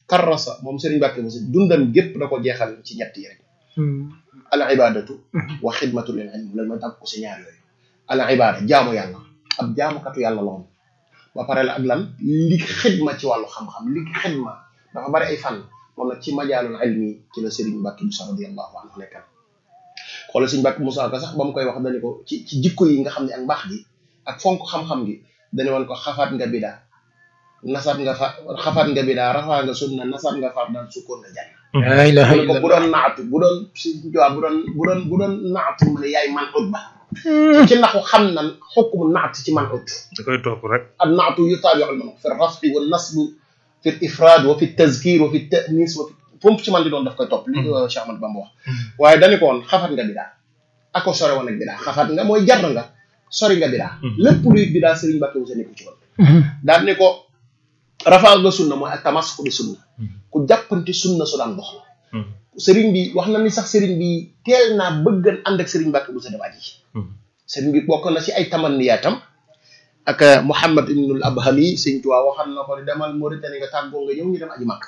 karrasa moom Serigne Mbacke Bousso dundam gépp da ko jeexal ci ñett yi rek al ibadatu wa xidmatu lil ilm loolu mooy tàgg ko si ñaar yooyu al ibada jaamu yàlla ab jaamukatu yàlla la woon ba pare la ak lan li xidma ci wàllu xam-xam li xidma dafa bari ay fànn moom nag ci majaalul ilmi ci la Serigne Mbacke Bousso radiyallahu anhu nekkal xoolal Serigne Mbacke Bousso ka sax ba mu koy wax dañu ko ci ci jikko yi nga xam ne ak mbaax gi ak fonk xam-xam gi dañu woon ko xafaat nga bidaa nasab nga fa xafaat nga bidaa rafaa nga sunna nasab nga far daan sukkoon nga jàng la ilaha mu ne ko bu illallah doon naatu bu doon si jawab bu doon bu doon bu doon naatu mu ne yaay man ut ba ci naxu xam nan xukmu naat ci man ut da koy topp rek ak naatu yutaabiu al man fi rafi wa nasb fi l ifrad wa fi tazkir wa fi tanis wa fi fu mu ci man di doon daf koy topp li Cheikh Ahmad Bamba wax waaye dañu ko woon xafat nga bidaa ako sore woon ak bidaa xafat nga mooy jar nga sori nga bidaa lépp luy bidaa Serigne Mbacke Bousso nekku ci woon daal ni ko rafaa nga sunna mooy ak tamasku bi sunna ku jàppanti sunna su daan dox sëriñ bi wax na ni sax sëriñ bi teel naa bëggan ànd ak sëriñ Mbacke Bousso dem aji sëriñ bi bokk na ci ay tamanniyaatam ak Mouhamad ibnul Abhami sëñ Tuubaa waxal na ko ni demal Mauritanie nga tàggoo nga ñëw ñu dem aji màkk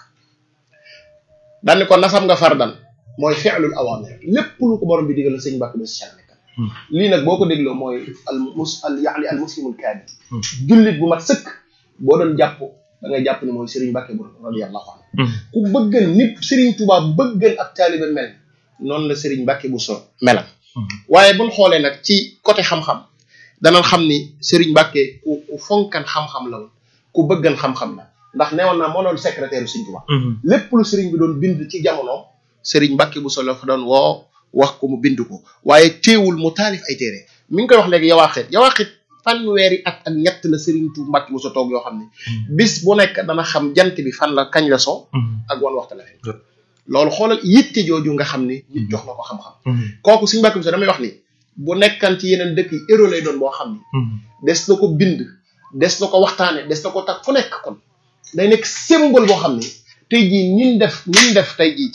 daan ni ko nasam nga fardan mooy fi'lul awamir lépp lu ko borom bi digal sëñ Mbacke Bousso ci nekkal lii nag boo ko dégloo mooy al mus al yaani al muslimul kaamil jullit bu mat sëkk boo doon jàpp da ngay jàpp ne mooy Serigne Mbacke Bousso radiyallahu anhu ku bëggan nit Serigne Touba bëggan ak taalibe mel noonu la Serigne Mbacke Bousso melam waaye buñ xoolee nag ci côté xam-xam danañ xam ni Serigne Mbacke ku ku fonkan xam-xam la woon ku bëggan xam-xam la ndax newoon naa moo doon secrétaire Serigne Touba lépp lu Serigne bi doon bind ci jamonoom Serigne Mbacke Bousso la fa doon woo wax ko mu bind ko waaye teewul mu taalif ay téere mi ngi koy wax léegi yawaaxit yawaaxit fanweeri at ak ñett la Serigne Touba Mbacke Bousso toog yoo xam ne bis bu nekk dana xam jant bi fan la kañ la so ak wan waxta la fen loolu xoolal yitte jooju nga xam ni nit jox na ko xam-xam kooku Serigne Mbacke Bousso damay wax ni bu nekkan ci yeneen dëkk yi héros lay doon boo xam ni des na ko bind des na ko waxtaane des na ko tag fu nekk kon day nekk symbole boo xam ni tey jii nin def nin def tey jii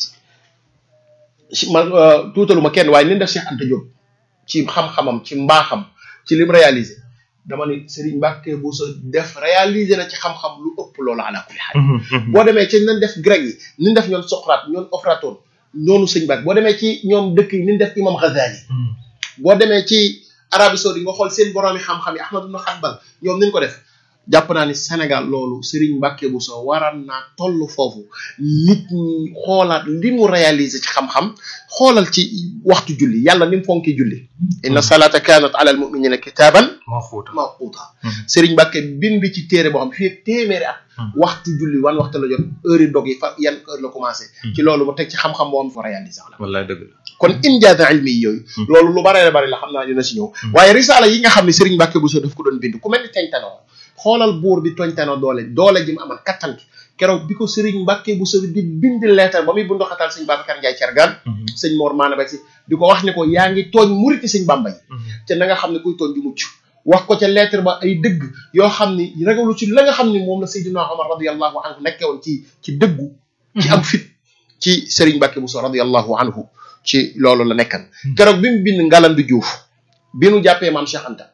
ci ma tuutaluma kenn waaye nin def Cheikh Anta Diop ci xam-xamam ci mbaaxam ci lim réalisé dama ni Serigne Mbacke Bousso def réalisé na ci xam-xam lu ëpp loolu ala kulli xaal boo demee ci nañ def grec yi nin def ñoon Socrate ñoon Aflaton noonu sëñ Mbacke boo demee ci ñoom dëkk yi nin def imam Ghazali boo demee ci Arabie Saoudite nga xool seen boroomi xam-xam yi Ahmad ibn Hanbal ñoom niñ ko def jàpp naa ni Sénégal loolu Serigne Mbacke Bousso waral naa toll foofu nit ñi xoolaat li mu réalisé ci xam-xam xoolal ci waxtu julli yàlla ni mu fonki julli inna salata kanat ala al muminina kitaban moo xuuta mawquta Serigne Mbacke bind ci téere boo xam fii ak téeméeri at waxtu julli wan waxtu la jot heure yi dog yi fa yan heure la commencé ci loolu mu teg ci xam-xam boo xam fa réalisé la wallaay dëgg la kon injaata ilmi yi yooyu loolu lu bare bari la xam naa dina si ñëw waaye risaala yi nga xam ne Serigne Mbacke Bousso daf ko doon bind ku mel ni teñtanoo xoolal buur bi toñtanoo doole doole ji mu amal kattan ki keroog bi ko Serigne Mbacke Bousso di bind leetar ba muy bundu xatal sëñ Babacar Ndiaye Thiergane sëñ Mor Maana ba si di ko wax ne ko yaa ngi tooñ muriti sëñ Bamba yi te na nga xam ne kuy tooñ du mucc wax ko ca lettre ba ay dëgg yoo xam ni ragalu ci la nga xam ni moom la Seydina Omar radiyallahu anhu nekkee woon ci ci dëggu ci am fit ci Serigne Mbacke Bousso radiyallahu anhu ci loolu la nekkan keroog bi mu bind Ngalandu Diouf bi nu jàppee maam Cheikh Anta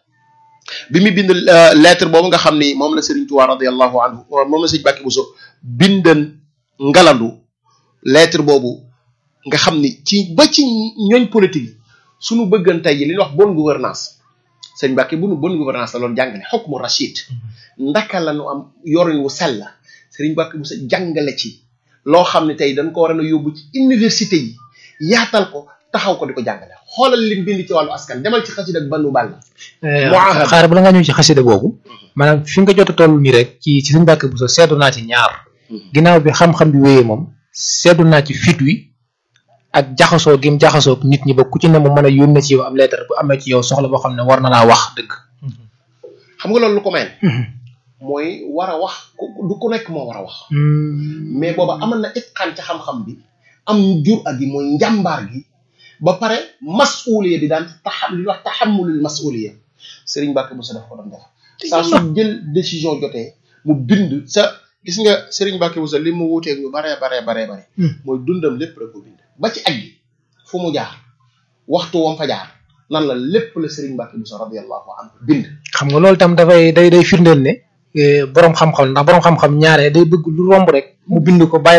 bi mu bind lettre boobu nga xam ni moom la Serigne Touba radiyallahu anhu moom la Serigne Mbacke Bousso bindan Ngalandu lettre boobu nga xam ni ci ba ci ñooñ politique yi suñu bëggan tey ji li ñuy wax bonne gouvernance sëñ Mbacke bu nu bonne gouvernance la loolu jàngale xukmu rachid ndaka la nu am yorin wu sell Serigne Mbacke Bousso jàngale ci loo xam ne tey dañ ko war a yóbbu ci université yi yaatal ko taxaw ko di ko jàngale xoolal lim bind ci wàllu askan demal ci xasida ak bannu bàll xaar bala nga ñëw ci xasida boobu maanaam fi nga jot a toll nii rek ci ci Serigne Mbacke Bousso seetlu naa ci ñaar ginnaaw bi xam-xam bi wéyee moom seetlu naa ci fit wi ak jaxasoo gim jaxasoo nit ñi ba ku ci ne mu mën a yónnee ci yow am lettre bu amee ci yow soxla boo xam ne war na laa wax dëgg. xam nga loolu lu ko mel. mooy war a wax du ku nekk moo war a wax. mais booba amal na itqaan ca xam-xam bi am jur ak gi mooy njàmbaar gi ba pare masuuliya bi daan taxam li ñuy wax taxamulul masuuliya Serigne Mbacke Bousso daf ko doon def. saa su jël décision jotee mu bind sa gis nga Serigne Mbacke Bousso li mu wuuteeg ñu baree baree baree bare mooy dundam lépp rek ko bind. ba ci aj gi fu mu jaar waxtu wam fa jaar nan la lépp la Serigne Mbacke Bousso radiyallahu anhu bind. xam nga loolu tam dafay day day firndeel ne borom xam-xam ndax borom xam-xam ñaare day bëgg lu romb rek mu bind ko bàyyi